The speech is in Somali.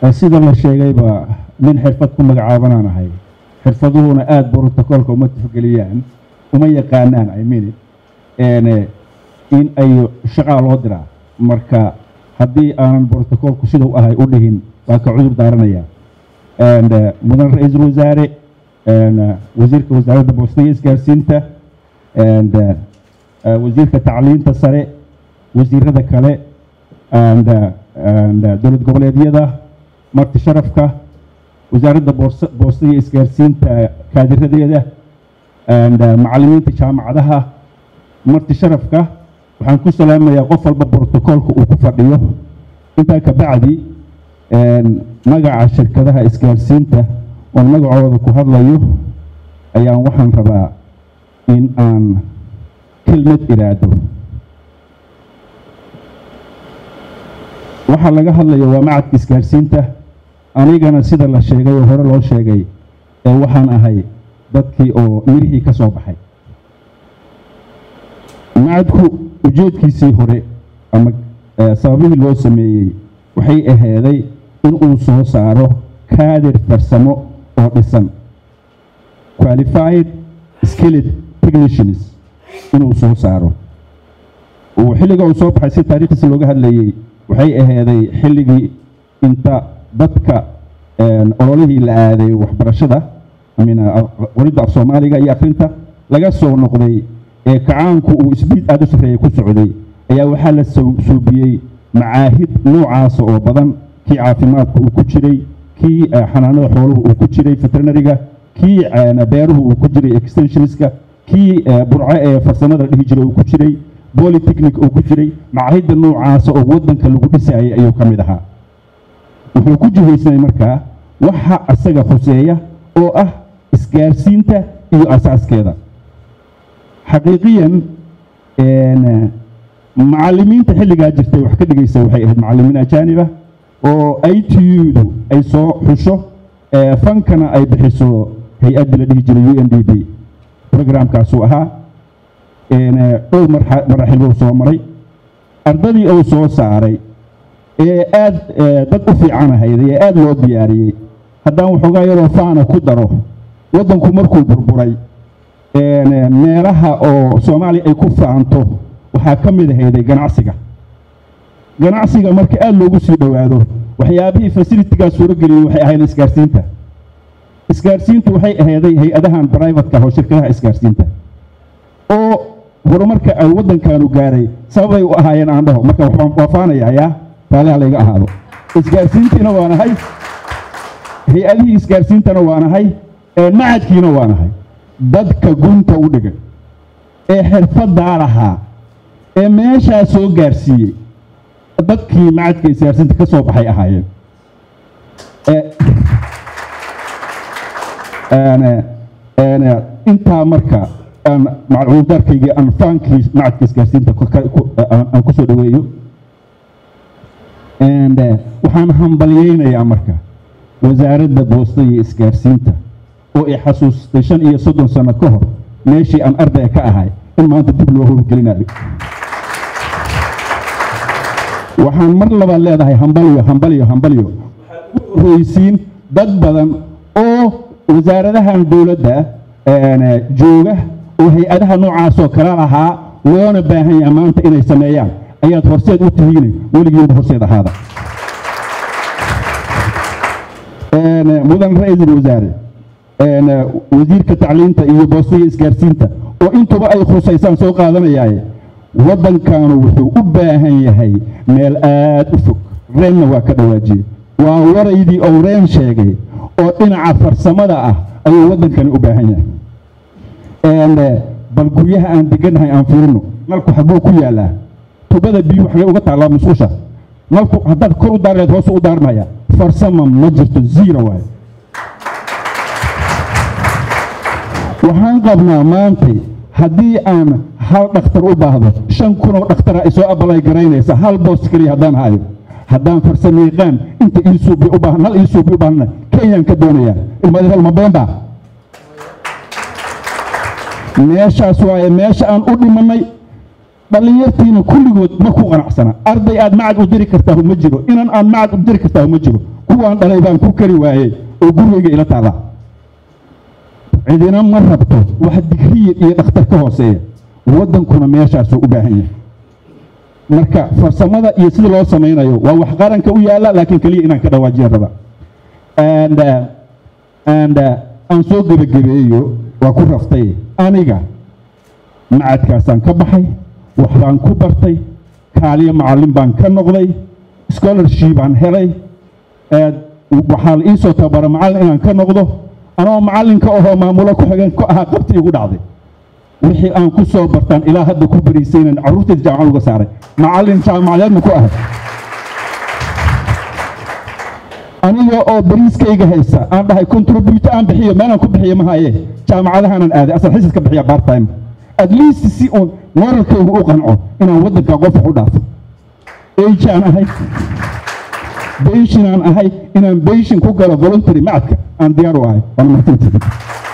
sida la sheegayba nin xirfad ku magacaabanaan ahay xirfaduhuna aada brotocoolka uma tixgeliyaan uma yaqaanaan i mean in ay shaqaa loo diraa marka haddii aanan brotocoolku sidau ahay u dhihin waa ka cudur daaranaya mudan ra-iisul wasaare wasiirka wasaaradda boostada isgaarsiinta wasiirka tacliinta sare wasiirada kale dowlad goboleedyada marti sharafka wasaaradda boostada iyo isgaarsiinta kaadiradeeda macallimiinta jaamacadaha marti sharafka waxaan ku salaamayaa qof walba brotocoolka uu ku fadhiyo intaa ka bacdi magaca shirkadaha isgaarsiinta oon magacooda ku hadlayo ayaan waxaan rabaa in aan kelmad iraado waxaa laga hadlaya waa macadka isgaarsiinta anigana sida la sheegay oo hore loo sheegay ee waxaan ahay dadkii oo mirihii ka soo baxay macadku ujeedkiisii hore ama sababihii loo sameeyey waxay aheeday inuu soo saaro kaadir farsamo oo dhisan qualified skilled technicians inuu soo saaro xilliga uu soo baxay si taariikhdiisa looga hadlayey waxay aheeday xilligii inta dadka ololihii la aaday waxbarashada qoridda af soomaaliga iyo akrinta laga soo noqday ee kacaanku uu isbiid aada u sarreeya ku socday ayaa waxaa la suubiyey macaahid noocaasa oo badan kii caafimaadka uu ku jiray kii xanaanada xooluhu uu ku jiray veterinariga kii beeruhu uu ku jiray extensionska kii burco ee farsamada dhihi jiray uu ku jiray bolitechnic uu ku jiray macaahidda noocaasa oo waddanka lagu dhisayay ayuu ka mid ahaa wuxuu ku jihaysnay markaa waxa isaga khuseeya oo ah isgaarsiinta iyo asaaskeeda xaqiiqiyan macallimiinta xilligaa jirtay wax ka dhigaysa waxay ahayd macallimiin ajaaniba oo i t u-du ay soo xusho fankana ay bixiso hay-addii la dhihi jiray u n d b programkaasuu ahaa dhowr maraxil buu soo maray ardadii uu soo saaray ee aad dad u fiican ahayd ee aada loo diyaariyey haddaan waxoogaa yaroo faana ku daro waddanku markuu burburay meelaha oo soomaaliya ay ku faanto waxaa ka mid ahayday ganacsiga ganacsiga marka aada loogu sii dhowaado waxyaabihii fasilitigaa suuro geliyey waxay ahayd isgaarsiinta isgaarsiintu waxay ahayday hay-adahan brivatka oo shirkadaha isgaarsiinta oo horumarka ay waddankaanu gaaray sababay u ahaayeen aan dhaho marka waa faanaya yaa taaliha layga ahaado isgaarsiintiina waa nahay hay-adihii isgaarsiintana waa nahay macadkiina waa nahay dadka gunta u dhigay ee xirfadaa lahaa ee meeshaa soo gaarsiiyey dadkii macadka isgaarsiinta ka soo baxay ahaayeen intaa marka macluumaadkaygii aan faankii macadka isgaarsiinta aan ku soo dhaweeyo waxaan hambalyeynayaa marka wasaaradda boosta iyo isgaarsiinta oo i xasuustay shan iyo soddon sano ka hor meeshii aan ardaya ka ahay in maanta dib loo howlgelinayo waxaan mar labaad leedahay hambalyo hambalyo hambalyo waxaad ugu horreysiin dad badan oo wasaaradahan dowladda jooga oo hay-adaha noocaasoo kala lahaa loona baahan yaha maanta inay sameeyaan ayaad horseed u tihiin weligiinba horseed ahaada mudan ra-iisul wasaare wasiirka tacliinta iyo boostaiyo isgaarsiinta oo intuba ay khusaysaan soo qaadanayaaye waddankanu wuxuu u baahan yahay meel aad u fog reenna waa ka dhawaajiyey waa waraydii ou reen sheegay oo dhinaca farsamada ah ayuu waddankani u baahan yahay bal guryaha aan degannahay aan fiirino nalku xagguu ku yaallaa tubada biyuhu xagee uga taallaa musqusha nalku haddaad kor u daarleed hoos u daarmaya farsama ma jirto zero waaye waxaan qabnaa maantay haddii aan hal dhakhtar u baahdo shan kunoo dhakhtara ay soo abalay garaynaysa hal boos keliya haddaan hayo haddaan farsamayaqaan inta iisuubi u baahan hal iisuubi u baahana kenyaan ka doonayaa ilmadeer ma beenbaa meeshaas waaye meesha aan u dhimannay dhallinyartiina kulligood ma ku qanacsana arday aad macad u diri kartaa ma jiro inan aan macad u diri kartaa ma jiro kuwaan dhalay baan ku kari waayey oo gurigayga ila taala cidina ma rabto wax digriya iyo dhakhtar ka hooseeya waddankuna meeshaasuu u baahan yahay marka farsamada iyo sida loo samaynayo waa wax qaranka u yaalla laakiin keliya inaan ka dhawaajiya raba and uh, and uh, aan soo gebagabeeyo waa ku raftay aniga macadkaasaan ka baxay waxbaan ku bartay kaaliyo macallin baan ka noqday scholarship aan helay waxaa la iisoo tabara macallin inaan ka noqdo anoo macallinka ahoo maamulo ku-xigeen ku ahaa qabti igu dhacday wixii aan ku soo bartaan ilaa hadda ku bariisaynan carruurtayda jaamacad uga saaray macallin jaamacadeedna ku ahay aniga oo bariiskayga haysa aan dhahay contributo aan bixiyo meelaan ku bixiyo ma haye jaamacadahaanaan aaday asal xisis ka bixiya part time at least si uun moralkaygu u qanco inaan waddanka qof wax u dhaafo age aan ahay benshin aan ahay inaan benshin ku galo voluntary macadka aan diyaar u ahay waana mahadsantihin